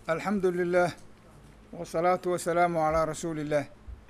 alxamdu lilah wasalaatu wasalaamu calaa rasuuli illaah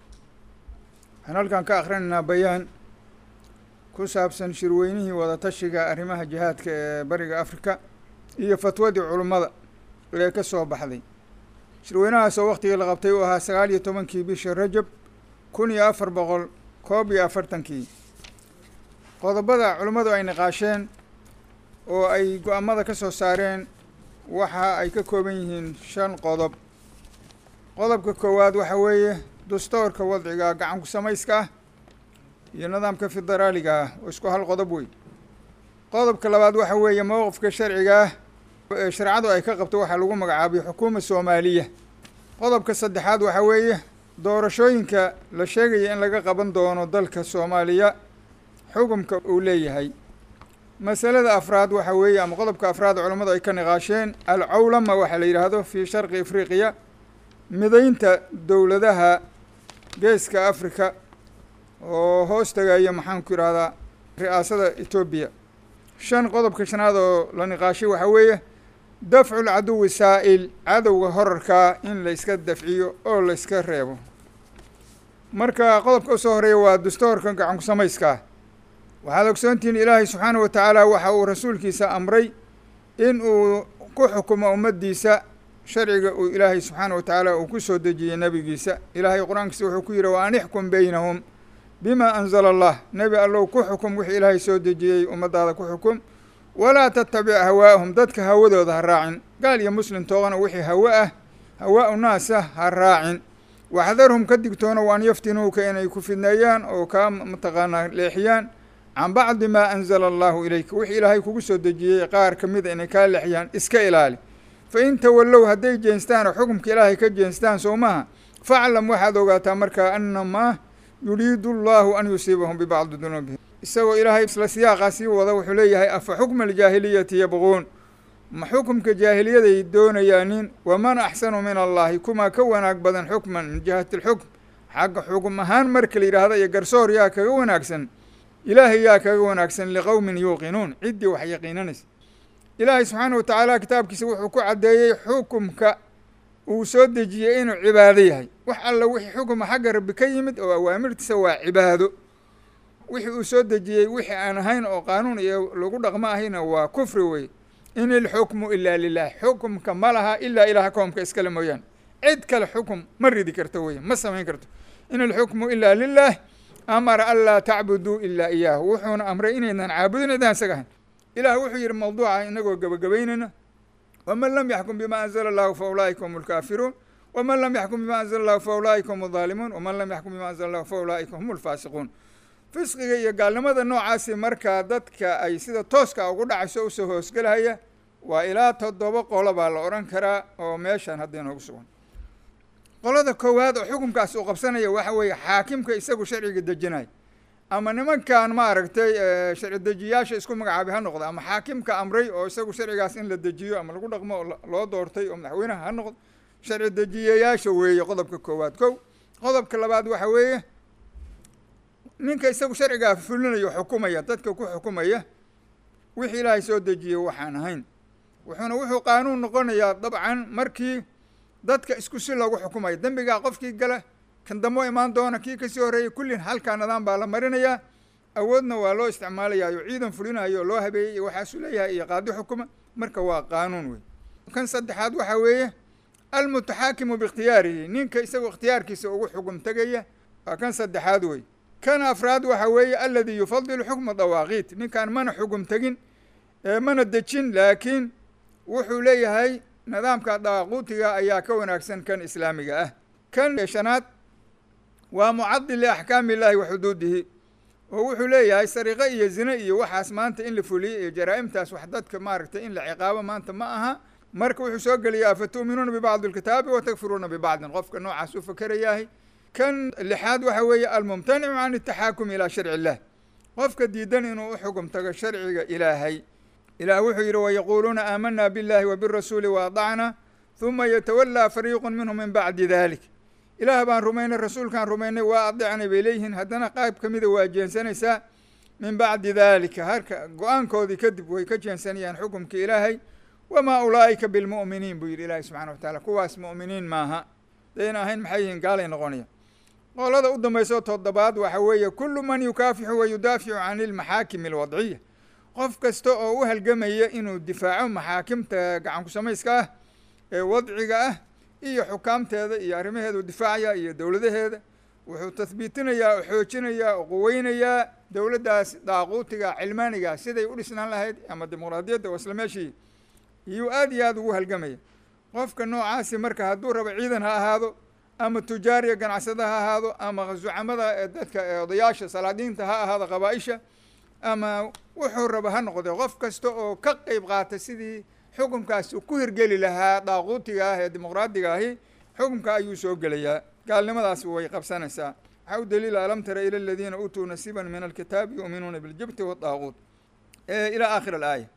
waxaan halkan ka akhrinaynaa bayaan ku saabsan shirweynihii wadatashiga arrimaha jihaadka ee bariga afrika iyo fatwadii culummada ee ka soo baxday shirweynahaasoo waktigii la qabtay uu ahaa sagaal iyo tobankii bisha rajab kun iyo afar boqol koob iyo afartankii qodobada culummadu ay niqaasheen oo ay go-aamada ka soo saareen waxa ay ka kooban yihiin shan qodob qodobka koowaad waxa weeye dastoorka wadciga gacanku samayska ah iyo nidaamka federaaliga ah oo isku hal qodob wey qodobka labaad waxa weeye mowqifka sharciga ah ee sharcadu ay ka qabto waxaa lagu magacaabay xukuuma soomaaliya qodobka saddexaad waxa weeye doorashooyinka la sheegaya in laga qaban doono dalka soomaaliya xukumka uu leeyahay masalada afraad waxa weeye ama qodobka afraad culammadu ay ka niqaasheen alcawlama waxaa la yidhaahdo fii sharqi afriqiya midaynta dowladaha geeska afrika oo hoos tagaya maxaanku yidhahdaa ri'aasada etoobiya shan qodobka shanaad oo la niqaashay waxaa weeye dafcu lcaduwi saa'il cadowga horarkaa in la iska dafciyo oo la iska reebo marka qodobka usoo horeeya waa dastoorka gacanku samayskaa waxaad ogsoontihiin ilaahay subxaana wa tacaala waxa uu rasuulkiisa amray in uu ku xukumo ummaddiisa sharciga uu ilaahay subxaana wa tacaala uu ku soo dejiyey nebigiisa ilaahay qur-aankiisa wuxuu ku yidhi wa an ixkum beynahum bima anzala allah nebi allow ku xukum wixii ilaahay soo dejiyey ummaddaada ku xukum walaa tattabic hawaa'ahum dadka hawadooda ha raacin gaal iyo muslim toogana wixii hawo ah hawaa'u naasa ha raacin waxdarhum ka digtoono waan yaftinuuka inay ku fidneeyaan oo kaa mataqaanaa leexiyaan can bacdi maa anzala allahu ilayka wixii ilaahay kugu soo dejiyey qaar ka mida inay kaa leexiyaan iska ilaali fa in tawallow hadday jeenstaan oo xukumka ilaahay ka jeenstaan soo maha faclam waxaad ogaataa markaa annamaa yuriidu allahu an yusiibahum bibacdi dunuubihim isagoo ilaahay isla siyaaqaa sii wada wuxuu leeyahay afa xukma aljaahiliyati yabquun ma xukumka jaahiliyaday doonayaanin waman axsanu min allahi kumaa ka wanaag badan xukman min jihati alxukm xagga xukum ahaan marka la yidhaahda iyo garsoor yaa kaga wanaagsan ilaahay yaa kaga wanaagsan liqowmin yuuqinuun ciddii wax yaqiinanaysa ilaahay subxaana wa tacaala kitaabkiisa wuxuu ku caddeeyey xukumka uu soo dejiyey inuu cibaado yahay wax alla wixii xukuma xagga rabbi ka yimid oo awaamirtiisa waa cibaado wixii uu soo dejiyey wixii aan ahayn oo qaanuun iyo lagu dhaqmo ahayna waa kufri wey in ilxukmu ilaa lilah xukumka ma laha ilaa ilaah koomka iskale mooyaane cid kale xukum ma ridi karto wey ma samayn karto in ilxukmu ilaa lilah amara an laa tacbuduu ilaa iyaahu wuxuuna amray inaynan caabudin idaan isaga ahayn ilaah wuxuu yidhi mawduuca inagoo gebagabaynayna waman lam yaxkum bima anzala allahu fa ulaa'ika hum alkaafiruun waman lam yaxkum bima anzala allahu fa ulaa'ika hum aldaalimuun waman lam yaxkum bima anzala allahu fa ulaa'ika hum alfaasiquun fisqiga iyo gaalnimada noocaasi markaa dadka ay sida tooska ugu dhacayso usoo hoosgelahaya waa ilaa toddoba qolo baa la odhan karaa oo meeshan hadda inoogu sugan qolada koowaad oo xukunkaas uu qabsanaya waxa weeye xaakimka isagu sharciga dejinaya ama nimankan maaragtay sharci dejiyaasha isku magacaabay ha noqdo ama xaakimka amray oo isagu sharcigaas in la dejiyo ama lagu dhaqmo oo loo doortay oo madaxweynaha ha noqdo sharci dejiyayaasha weeye qodobka koowaad kow qodobka labaad waxa weeye ninka isagu sharcigaa fulinayo xukumaya dadka ku xukumaya wixii ilaahay soo dejiyey waxaan ahayn wuxuuna wuxuu qaanuun noqonayaa dabcan markii dadka isku si loogu xukumayo dembigaa qofkii gala kan dambo imaan doona kii kasii horreeyay kullin halkaa nidaam baa la marinayaa awoodna waa loo isticmaalayaa oo ciidan fulinayo oo loo habeeyey iyo waxaasuu leeyahay iyo qaadi xukuma marka waa qaanuun wey kan saddexaad waxaa weeye almutaxaakimu biikhtiyaarihi ninka isagoo ikhtiyaarkiisa ugu xukum tegaya waa kan saddexaad wey kan afraad waxa weeye aladi yufadilu xukma dawaaqiit ninkaan mana xugum tegin mana dejin laakiin wuxuu leeyahay nidaamka dawaaquutiga ayaa ka wanaagsan kan islaamiga ah kan shanaad waa mucadil liaxkaami illaahi wa xuduudihi oo wuxuu leeyahay sariqo iyo zine iyo waxaas maanta in la fuliyo iyo jaraa'imtaas wax dadka maaragtay in la ciqaabo maanta ma aha marka wuxuu soo geliyaa afatu'minuuna bibacdi alkitaabi wa takfuruuna bibacdin qofka noocaas u fakerayahay kan lixaad waxa weeye almumtanicu can ataxaakumi ilaa sharci illah qofka diidan inuu u xugum tago sharciga ilaahay ilaah wuxuu yidhi wayaquuluuna aamanaa biاllahi wa birasuuli waadacna huma yatawallaa fariiqu minhum min bacdi dalik ilaah baan rumaynay rasuulkaan rumaynay waa adecnay bay leeyihiin haddana qayb ka mida waa jeensanaysaa min bacdi dalika harka go-aankoodii kadib way ka jeensanayaan xukumkii ilaahay wamaa ulaa'ika bilmu'miniin buu yidhi ilaahi subxana wa tacaala kuwaas mu'miniin maaha dayna ahayn maxay yihiin gaalay noqonaya qolada u dambayso toddobaad waxa weeye kullu man yukaafixu wa yudaaficu can ilmaxaakimi alwadciya qof kasta oo u halgamaya inuu difaaco maxaakimta gacanku samayska ah ee wadciga ah iyo xukaamteeda iyo arrimaheedu difaacaya iyo dowladaheeda wuxuu tahbiitinayaa oo xoojinayaa oo quweynayaa dowladdaas daaquutiga cilmaaniga siday u dhisnaan lahayd ama dimuqraadiyadda oo isla meeshii iyuu aad iyo aada ugu halgamaya qofka noocaasi marka hadduu rabo ciidan ha ahaado ama tujaariya ganacsada ha ahaado ama zucamada ee dadka ee odayaasha salaadiinta ha ahaado qabaa-isha ama wuxuu rabo ha noqde qof kasta oo ka qeyb qaata sidii xukunkaasi ku hirgeli lahaa daaquutiga ah ee dimuqraadiga ahi xukunka ayuu soo gelayaa gaalnimadaas way qabsanaysaa waxaa u daliila alam tara ila aladiina uutuu nasiiban min alkitaabi yuuminuuna biljibti wadaaquut ilaa aakhir alaaya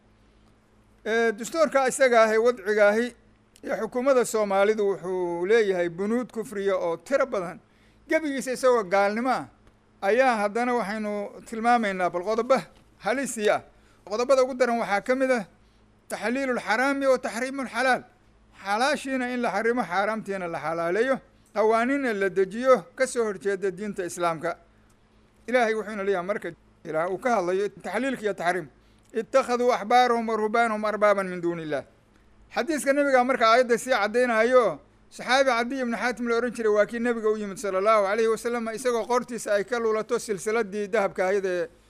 dastuurka isaga ahi wadciga ahi iyo xukuumadda soomaalidu wuxuu leeyahay bunuud kufriya oo tiro badan gebigiisa isagoo gaalnimo ah ayaa haddana waxaynu tilmaamaynaa bal qodoba halisii ah qodobada ugu daran waxaa ka mid ah taxliilu lxaraami wa taxriimu lxalaal xalaashiina in la xarimo xaaraamtiina la xalaaleeyo qawaaniinna la dejiyo ka soo horjeeda diinta islaamka ilaahay wuxuuna leeyahay marka ilaah uu ka hadlayo taxliilka iyo taxriim ittakhaduu axbaarahum wa ruhbaanahum arbaaban min duuni illah xadiiska nebiga marka aayadda sii caddaynayo saxaabi cadiy ibnu xaatim la ohan jiray waa kii nebiga u yimid sala allahu alayhi wasalam isagoo qortiisa ay ka lulato silsiladii dahabka ahayd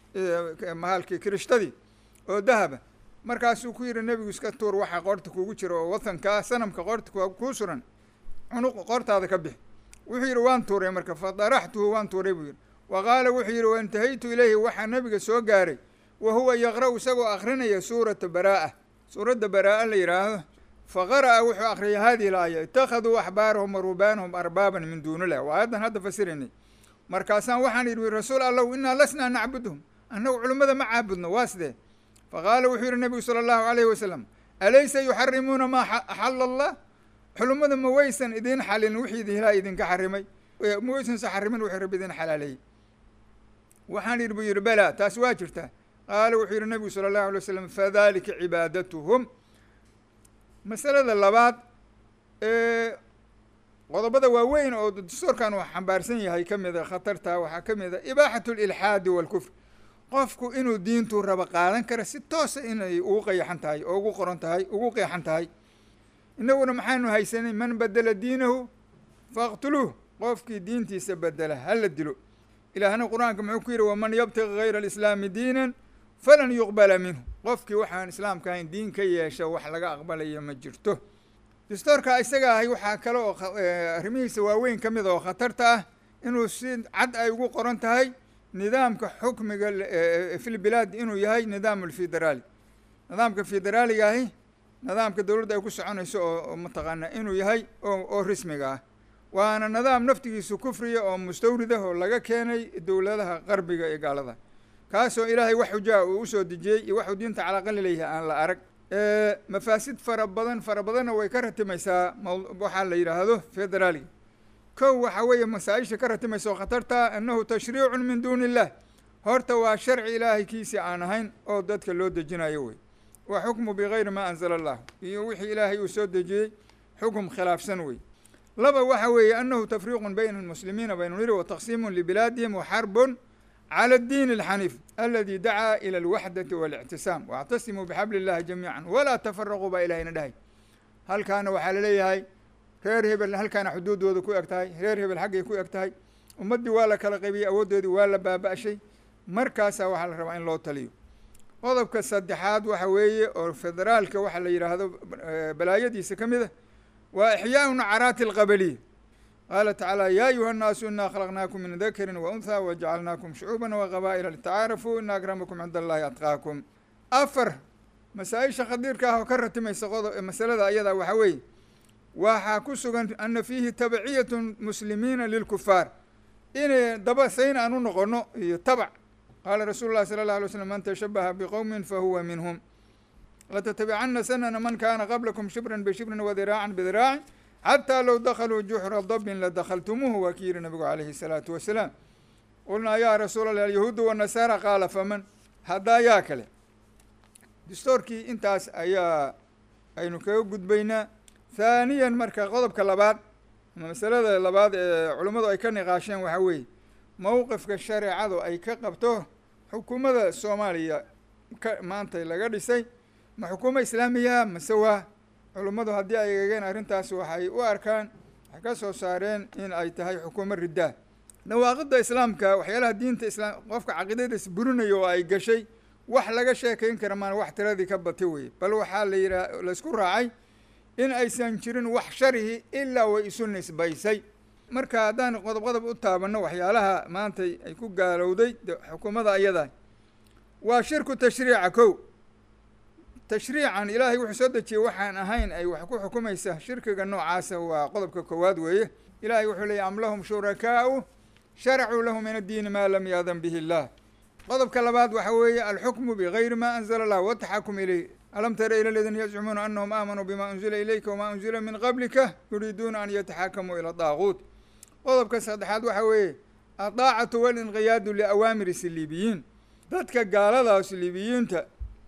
ee mahalkii kirishtadii oo dahaba markaasuu ku yihi nebigu iska tuur waxa qoorta kugu jira oo watankaa sanamka qoorta kuu suran cunuq qoortaada ka bix wuxuu yidhi waan tuuray marka fadaraxtuhu waan tuuray buu yidhi wa qaala wuxuu yidhi waintahaytu ilayhi waxaa nebiga soo gaaray wa huwa yaqra' isagoo akrinaya suurata baraa'a suuradda baraa'a la yidhaahdo faqara'a wuxuu akriyay hadihi laaya ittakhaduu axbaarahum wa rubaanahum arbaaban min duuni illah waa aayaddan hadda fasiraynay markaasaan waxaan yidhi rasuul allahu inaa lasnaa nacbudhum annagu culimmada ma caabudno waa sidee faqaala wuxuu yidhi nebigu sala allahu alayhi wasalam alaysa yuxarimuuna maa axala allah xulummada ma waysan idiin xalin wixii idinlaa idinka xarimay ma waysanse xarimin wuxuu rabbi idin xalaaleeyey waxaan yidhi buu yidhi bela taas waa jirtaa qaala wuxuu yidhi nebigu sala allahu alay wasalam fadalika cibaadatuhum masalada labaad ee qodobada waaweyn oo dastuurkan uu xambaarsan yahay ka mida khatarta waxaa ka mid a ibaaxatu lilxaadi walkufr qofku inuu diintu rabo qaadan kara si toosa inay ugu qayaxan tahay oo ugu qoran tahay ugu qeexan tahay inaguna maxaanu haysanay man bedela diinahu faqtuluuh qofkii diintiisa bedela hala dilo ilaahna qur-aanka muxuu ku yidhi waman yabtaqi gayra alislaami diinan falan yuqbala minhu qofkii waxaan islaamka ahayn diin ka yeesha wax laga aqbalaya ma jirto dastoorka isaga ahay waxaa kale oo arrimihiisa waaweyn ka mid oo khatarta ah inuu si cad ay ugu qoran tahay nidaamka xukmiga filbilaad inuu yahay nidaam alfederaali nidaamka federaaliga ahi nidaamka dowladda ay ku soconayso oo mataqaanaa inuu yahay oo oo rismiga ah waana nidaam naftigiisu kufriya oo mustawridah oo laga keenay dowladaha qarbiga ee gaalada kaasoo ilaahay wax xujaa uu usoo dejiyey iyo waxuu diinta calaqali leeyahay aan la arag mafaasid fara badan fara badanna way ka ratimaysaa waxaa la yidhaahdo federaaliga kow waxaa weeye masaa-isha ka ratimaysa oo khatarta annahu tashriicun min duuni illah horta waa sharci ilaahay kiisi aan ahayn oo dadka loo dejinayo wey wa xukmu bigayri maa anzala allah iyo wixii ilaahay uu soo dejiyey xukum khilaafsan wey laba waxa weeye annahu tafriiqun bayna almuslimiina baynu niri wa taqsiimun libilaadihim wa xarbun clى الdiin الxaniif aladi dacaa ilى اlwaxdati واlictisaam واctasimuu bxabl اllahi jamiica walaa tafaraquu baa ilahayna dhahay halkaana waxaa laleeyahay reer hebel halkaana xuduudooda ku eg tahay reer hebel xaggay ku eg tahay ummaddii waa la kala qaybiyey awooddoodii waa la baaba-shay markaasaa waxaa la rabaa in loo taliyo qodobka saddexaad waxa weeye oo federaalka waxa la yidhaahdo balaayadiisa ka mid a waa ixyaaءu nacaraati اlqabaliya qaala tacaala ya ayuha الnaasu ina khalaqnaakum min dakrin waunhaa wajacalnaakum shucuuba waqabaa'ila litacaarafuu ina akramakum cinda allahi atqaakum afar masaa-isha khadiirka ah oo ka ratimaysa qodo masalada ayadaa waxaa weeye waxaa ku sugan ana fiihi tabciyat muslimiina lilkufaar inay daba sayn aan u noqono iyo tabac qaala rasuulu llahi sala allah alay slam man tashabaha biqowmin fahuwa minhum latattabicana sanana man kana qablakum shibran bishibrin wadiraacan bidiraacin xataa low dakaluu juxra dabin ladakhaltumuuhu waa ki yihi nabigu calayhi الsalaatu wasalaam qulnaa yaa rasuul allah alyahuudu wanasaara qaala faman haddaa yaa kale dastoorkii intaas ayaa aynu kaga gudbaynaa thaaniyan marka qodobka labaad ama masalada labaad ee culummadu ay ka niqaasheen waxaa weeye mowqifka shareecadu ay ka qabto xukuumadda soomaaliya ka maanta laga dhisay ma xukuumo islaamiya mase waa culummadu haddii ay eegeen arrintaas waxay u arkaan waxay ka soo saareen in ay tahay xukuumo riddaa nawaaqidda islaamka waxyaalaha diinta islaam qofka caqiidadiis burinayo oo ay gashay wax laga sheekayn kara maan wax tiradii ka bati weye bal waxaa la yidhaha laysku raacay in aysan jirin wax sharihi ilaa way isu nisbaysay marka haddaan qodob qodob u taabanno waxyaalaha maanta ay ku gaalowday xukuumadda ayada waa shirku tashriica kow tashriican ilaahay wuxuu soo dejiyey waxaan ahayn ay wax ku xukumaysa shirkiga noocaasa waa qodobka koowaad weeye ilaahay wuxuu leeyay am lahum shurakaau sharacuu lahu min addiini maa lam yaadan bihi illah qodobka labaad waxa weeye alxukmu bigayri ma anzala allah wataxakum ilayh alam tara ila aladiina yazcumuuna anahum aamanuu bima unzila ilayka wamaa unzila min qablika yuriiduuna an yataxakamuu ila daaguut qodobka saddexaad waxa weeye adaacatu walinqiyaadu liawaamiri siliibiyiin dadka gaaladaas liibiyiinta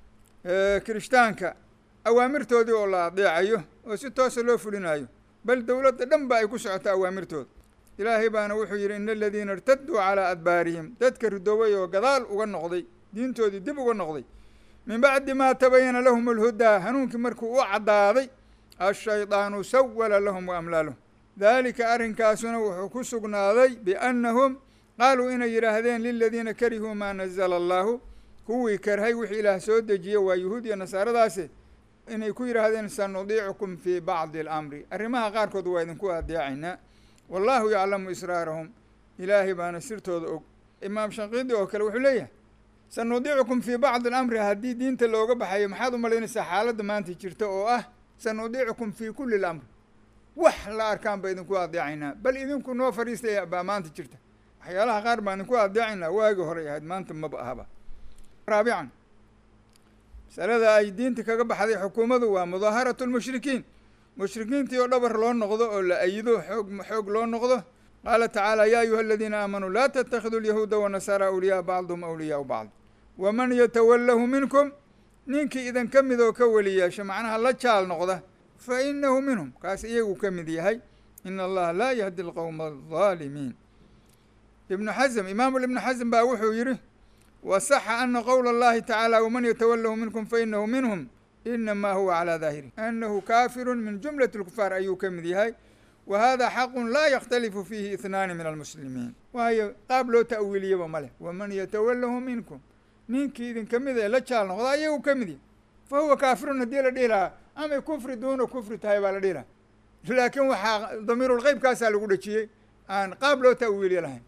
kirishtaanka awaamirtoodii oo la adeecayo oo si toosa loo fulinayo bal dowladda dhan ba ay ku socoto awaamirtooda ilaahay baana wuxuu yidhi ina aladiina irtaduu calaa adbaarihim dadka ridoobay oo gadaal uga noqday diintoodii dib uga noqday min bacdi maa tabayana lahum alhudaa hanuunkii markuu u caddaaday ashaydaanu sawala lahum wa amlaalahum daalika arrinkaasuna wuxuu ku sugnaaday biannahum qaaluu inay yidhaahdeen liladiina karihuu maa nazala allaahu kuwii karhay wixii ilaah soo dejiyey waa yuhuud iyo nasaaradaasi inay ku yidhaahdeen sanudiicukum fii bacdi alamri arrimaha qaarkood waa idinku adeecaynaa wallaahu yaclamu israarahum ilaahay baana sirtooda og imaam shaqiidi oo kale wuxuu leeyahay sanudiicukum fii bacdi alamri haddii diinta looga baxayo maxaad u malaynaysaa xaaladda maanta jirta oo ah sanudiicukum fii kulli lamri wax la arkaan ba idinku adeecaynaa bal idinku noo fadhiistay baa maanta jirta waxyaalaha qaar baan idinku adeecaynaa waagi horey ahayd maanta maba ahaba raabican masalada ay diinta kaga baxday xukuumaddu waa mudaaharatu lmushrikiin mushrikiintii oo dhabar loo noqdo oo la ayido xoog xoog loo noqdo qaala tacaala yaa ayuha aladiina aamanuu laa tattakhiduu alyahuuda wanasaara awliyaa bacduhum awliyaau bacd waman yatawallahu minkum ninkii idin ka mid oo ka weli yeesha macnaha la jaal noqda fa inahu minhum kaas iyagu ka mid yahay ina allaha laa yahdi alqowma aldaalimiin ibnu xasm imaamu ibnu xasm baa wuxuu yidhi wasaxa ana qowla allahi tacaala waman yatawalahu minkum fainahu minhum inamaa huwa calaa daahiri anahu kaafiru min jumlati lkufaar ayuu ka mid yahay wa hada xaqu laa yakhtalifu fiihi ihnaani min almuslimiin waayo qaab loo ta'wiiliyaba ma leh waman yatawalahu minkum ninkii idin ka mid ee la jaal noqda ayagu ka mid yahy fa huwa kaafirun haddii la dhihi lahaa amay kufri duuna kufri tahay baa la dhihi lahaa laakiin waxaa damiirulqeybkaasaa lagu dhejiyey aan qaab loo ta'wiiliya lahayn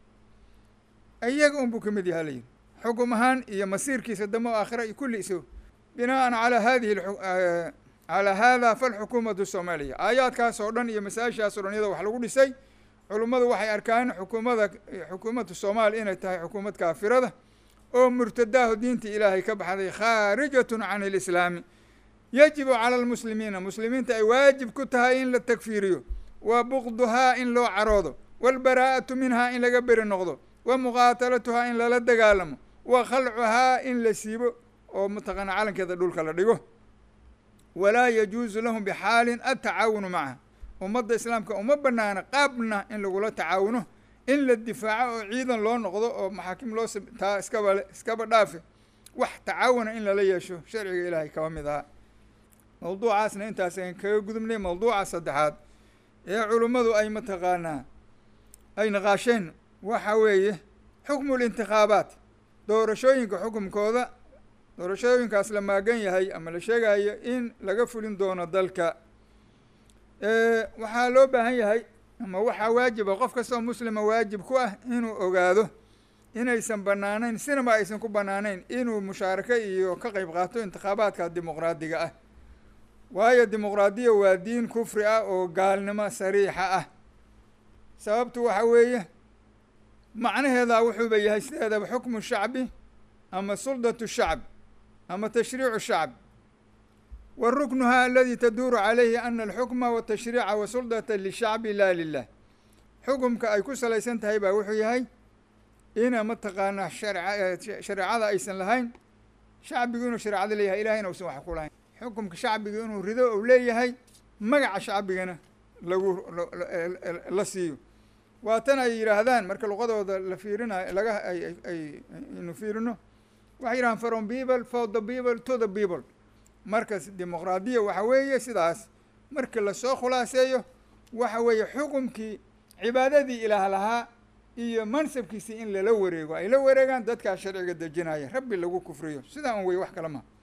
iyaga un buu ka mid yaha la yidhi xukum ahaan iyo masiirkiisa damo aakhira iyo kulli iso binaan calaa hadihi calaa hada falxukuumatu soomaaliya aayaadkaas oo dhan iyo masaa-ishaas o dhan iyadoo wax lagu dhisay culummadu waxay arkaan xukuumada xukuumadda soomaaliya inay tahay xukuumad kaafirada oo murtadaahu diinta ilaahay ka baxday khaarijatun can ilislaami yajibu cala almuslimiina muslimiinta ay waajib ku tahay in la takfiiriyo wa bukduhaa in loo caroodo waalbaraa'atu minhaa in laga beri noqdo wa muqaatalatuhaa in lala dagaalamo wa khalcuhaa in la siibo oo mataqaana calankeeda dhulka la dhigo walaa yajuusu lahum bixaalin atacaawunu macaha ummadda islaamka uma banaana qaabna in lagula tacaawuno in la difaaco oo ciidan loo noqdo oo maxaakim loo taa iskaba iskaba dhaafe wax tacaawuna in lala yeesho sharciga ilaahay kaba mid ahaa mawduucaasna intaas ayn kaga gudubnay mawduuca saddexaad ee culummadu ay mataqaanaa ay naqaasheen waxa weeye xukmu lintikhaabaat doorashooyinka xukumkooda doorashooyinkaas la maagan yahay ama la sheegayo in laga fulin doono dalka waxaa loo baahan yahay ama waxaa waajiba qof kastoo muslima waajib ku ah inuu ogaado inaysan banaanayn sinaba aysan ku banaanayn inuu mushaarako iyo ka qeyb qaato intikhaabaadka dimuqraadiga ah waayo dimuqraadiya waa diin kufri ah oo gaalnimo sariixa ah sababtu waxa weeye macnaheedaa wuxuuba yahay sideedaba xukmu shacbi ama suldatu shacb ama tashriicu shacb wa ruknuha aladi taduuru calayhi ana alxukma watashriica wa suldata lishacbi laa lilah xukumka ay ku salaysan tahay baa wuxuu yahay ina mataqaanaa sharca shareecada aysan lahayn shacbigu inuu shareecada leeyahay ilahayna usan wax ku lahayn xukumka shacbiga inuu rido ou leeyahay magaca shacbigana lagu la siiyo waa tan ay yidhaahdaan marka luqadooda la fiirinayo laga ay ay aynu fiirino waxay yidhahaan from people for the people to the people markas dimuqraadiya waxa weeye sidaas marka lasoo khulaaseeyo waxa weeye xukumkii cibaadadii ilaah lahaa iyo mansabkiisii in lala wareego ay la wareegaan dadkaa sharciga dejinaya rabbi lagu kufriyo sidaa un wey wax kale maha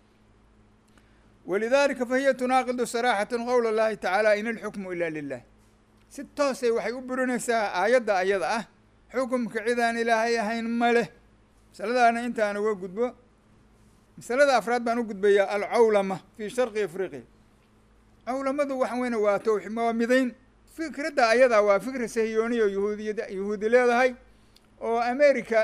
walidalika fahiya tunaaqidu saraaxatan qowl اllahi tacaala in alxukmu ila lilah si toosay waxay u burinaysaa aayadda ayada ah xukumka cidaan ilaahay ahayn ma leh masaladaana intaan uga gudbo masalada afraad baan u gudbayaa alcawlama fi sharqi afriqiya cawlamadu waxa weyne waa towx waa midayn fikradda ayadaa waa fikra sahiyooniya yuhuudiyad yuhuudi leedahay oo america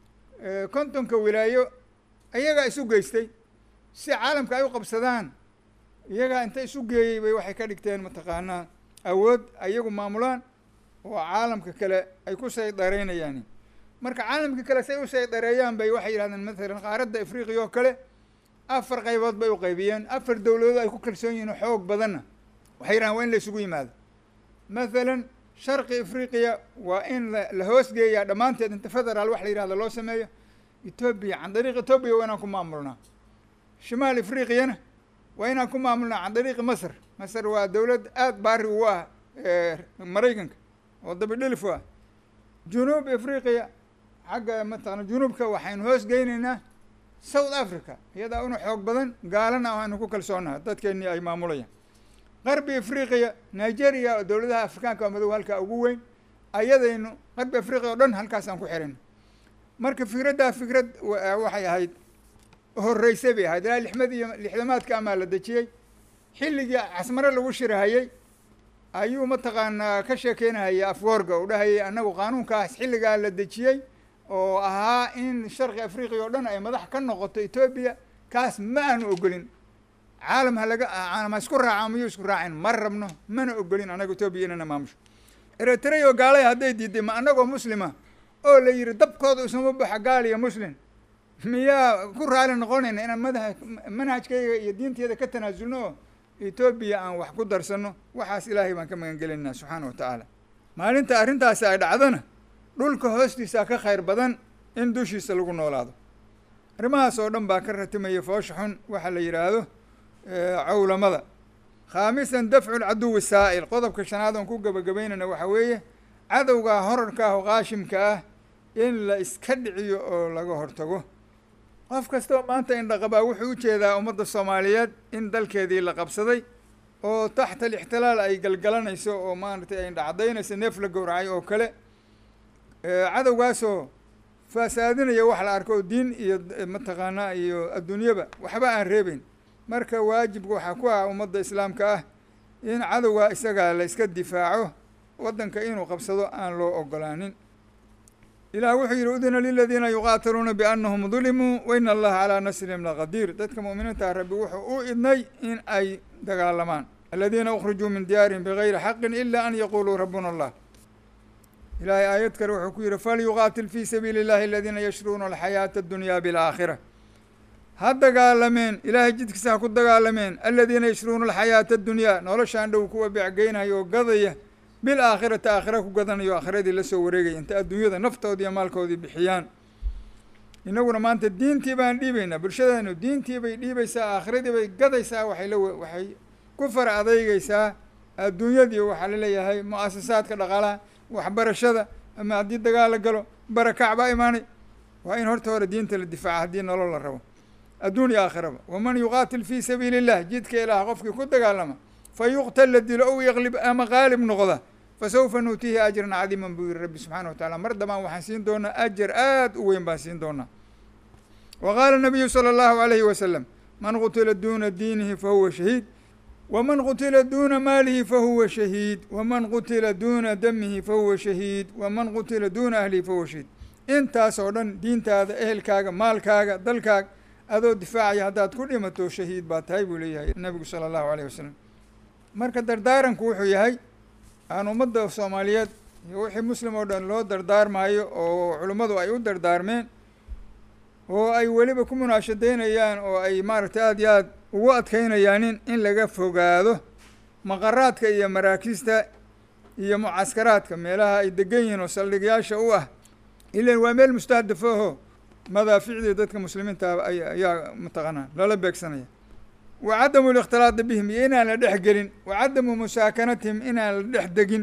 kontonka wilaayo iyagaa isu geystay si caalamka ay u qabsadaan iyagaa inta isu geeyey bay waxay ka dhigteen mataqaanaa awood iyagu maamulaan oo caalamka kale ay ku saydareynayaan marka caalamka kale say u saydareeyaan bay waxay yidhahdeen mathalan qaaradda afriqiya oo kale afar qaybood bay u qaybiyeen afar dowladood ay ku kalsoon yihiin xoog badanna waxay yidhahdeen waa in la isugu yimaado mathalan sharqi afriqiya waa in la la hoosgeeyaa dhammaanteed inta federaal wax la yidhahdo loo sameeyo etoobiya can dariiq etoobiya waa inaan ku maamulnaa shimaal afriqiyana waa inaan ku maamulnaa can dariiqi masr masr waa dowlad aada baari ugu ah maraykanka oo dabidhilif u ah junuub afriqiya xagga mataqana junuubka waxaynu hoos geynaynaa south africa iyadaa una xoog badan gaalana aanu ku kalsoonaha dadkeenii ay maamulayaan qarbi afriqiya nigeria oo dowladaha afrikaanka oo madow halkaa ugu weyn ayadaynu qarbi afriqiya o dhan halkaasaan ku xirayno marka fikraddaa fikrad waxay ahayd horreysay bay ahayd ilaa lixmad iyo lixdamaadka amaa la dejiyey xilligii casmare lagu shirahayey ayuu mataqaanaa ka sheekeynahayay afwoorga u dhahayay annagu qaanuunkaas xilligaa la dejiyey oo ahaa in sharqi afriqiya oo dhan ay madax ka noqoto etoobiya kaas ma aanu ogolin caalam ha laga ma isku raaca miyuu isku raacin ma rabno mana ogolin annaga etoobiya inana maamusho eritrea oo gaalay hadday diiday ma annagoo muslima oo la yidhi dabkooda isuma baxa gaal iyo muslim miyaa ku raali noqonayna inaan madaha manhajkayga iyo diinteeda ka tanaasulno oo etoobiya aan wax ku darsano waxaas ilaahay baan ka magan gelinaa subxaana wa tacaala maalinta arrintaasi ay dhacdona dhulka hoostiisa ka khayr badan in dushiisa lagu noolaado arrimahaas oo dhan baa ka ratimaya foosha xun waxaa la yidhaahdo cawlamada khaamisan dafcu lcaduwi saa'il qodobka shanaad oon ku gebagabaynayna waxaa weeye cadowgaa horarka ah oo qaashimka ah in la iska dhiciyo oo laga hortago qof kastoo maanta indhaqabaa wuxuu u jeedaa ummadda soomaaliyeed in dalkeedii la qabsaday oo taxta alixtilaal ay galgalanayso oo maaragtay ay dhacdaynayso neef la gowracay oo kale cadowgaasoo faasaadinaya wax la arko diin iyo mataqaanaa iyo adduunyaba waxba aan reebeyn marka waajibka waxaa ku ah ummadda islaamka ah in cadowgaa isagaa la iska difaaco waddanka inuu qabsado aan loo ogolaanin ilaah wuxuu yidhi udina liladiina yuqaatiluuna biannahum dulimuu wa ina allaha calaa nasrihim laqadiir dadka mu'miniinta rabbi wuxuu u idnay in ay dagaalamaan aladiina ukhrijuu min diyaarihim bigayri xaqin ila an yaquluu rabbuna allah ilaahay aayad kale wuxuu ku yidhi falyuqaatil fii sabiili illahi aladiina yashruuna alxayaata addunyaa bilaakhira ha dagaalameen ilaahay jidkiisa ha ku dagaalameen aladiina yashruuna alxayaata addunyaa noloshaan dhow kuwa becgeynaya oo gadaya bil aakhirata aakhira ku gadanayo aakhiradii la soo wareegaya inta adduunyada naftoodii iyo maalkoodii bixiyaan inaguna maanta diintii baan dhiibaynaa bulshadeenu diintii bay dhiibaysaa aakhiradii bay gadaysaa waxay la waxay ku fara adeygeysaa adduunyadii waxaa laleeyahay mu-asasaadka dhaqaalaha waxbarashada ama haddii dagaal la galo barakac baa imaanay waa in horta hore diinta la difaaca haddii nolol la rabo adduun iyo aakhiraba waman yuqaatil fii sabiili illah jidka ilaah qofkii ku dagaalama fa yuqtal la dilo ow yaqlib ama qaalib noqda fa sawfa nuutiihi ajran cadiiman buu yihi rabbi subxana wa tacala mar dambaan waxaan siin doonaa ajar aad u weyn baan siin doonaa wa qaala nabiyu sala allahu alayhi wasalam man qutila duuna diinihi fahuwa shahiid wman qutila duuna maalihi fahuwa shahiid waman qutila duuna damihi fahuwa shahiid waman qutila duuna ahlihi fahuwa shahiid intaas oo dhan diintaada ehelkaaga maalkaaga dalkaaga adoo difaacaya haddaad ku dhimato shahiid baa tahay buu leeyahay nabigu sala allahu alayh wasalam marka dardaaranku wuxuu yahay aan ummadda soomaaliyeed iyo wixii muslim oo dhan loo dardaarmaayo oo culimmadu ay u dardaarmeen oo ay weliba ku munaashadeynayaan oo ay maaragtay aada iyo aad ugu adkaynayaanin in laga fogaado maqaraadka iyo maraakiista iyo mucaskaraadka meelaha ay degan yihiin oo saldhigyaasha u ah ilan waa meel mustahdafooho madaaficdii dadka muslimiinta ayaa mataqaanaa lala beegsanaya wa cadamu likhtilaadi bihim iyo inaan la dhex gelin wa cadamu musaakanatihim inaan la dhex degin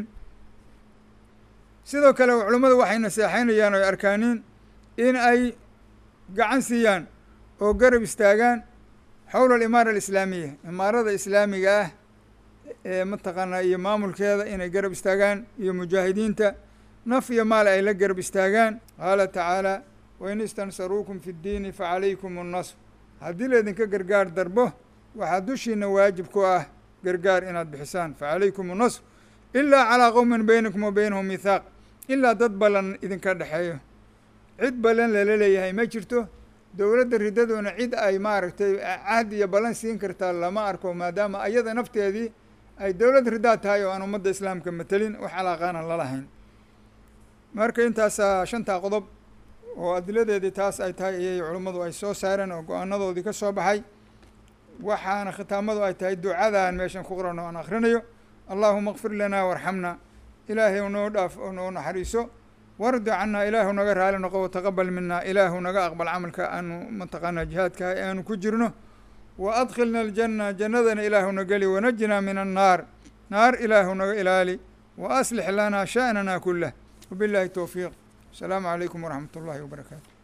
sidoo kale culummadu waxay naseexaynayaan oo arkaaniin in ay gacan siiyaan oo garab istaagaan xowla alimaara alislaamiya imaarada islaamiga ah ee mataqaanaa iyo maamulkeeda inay garab istaagaan iyo mujaahidiinta naf iyo maal ay la garab istaagaan qaala tacaala wain istansaruukum fi ddiini facalaykum annasr haddii laydinka gargaar darbo waxaa dushiina waajib ku ah gargaar inaad bixisaan facalaykum annasr ilaa calaa qowmin baynakum wa baynahum mithaaq ilaa dad ballan idinka dhexeeyo cid ballan lala leeyahay ma jirto dowladda riddaduna cid ay maaragtay cahd iyo ballan siin kartaa lama arko maadaama ayada nafteedii ay dowlad riddaa tahay oo aan ummadda islaamka matelin wax calaaqaanan lalahayn marka intaasaa shantaa qodob oo adiladeedii taas ay tahay ayay culummadu ay soo saareen oo go-aanadoodii ka soo baxay waxaana khitaamadu ay tahay ducadan meeshan ku qoran oo aan akhrinayo allaahuma kfir lanaa warxamna ilaahay u noo dhaaf oo noo naxariiso wardi canaa ilaahu naga raali noqo wataqabal mina ilaahu naga aqbal camalka aanu mataqaanaa jihaadka aanu ku jirno wa adkhilna aljanna jannadana ilaahu na geli wanajinaa min annaar naar ilaahu naga ilaali wa aslix lanaa sha'nana kulah wabillahi towfiiq asalaamu calaykum waraxmat ullahi wabarakaatu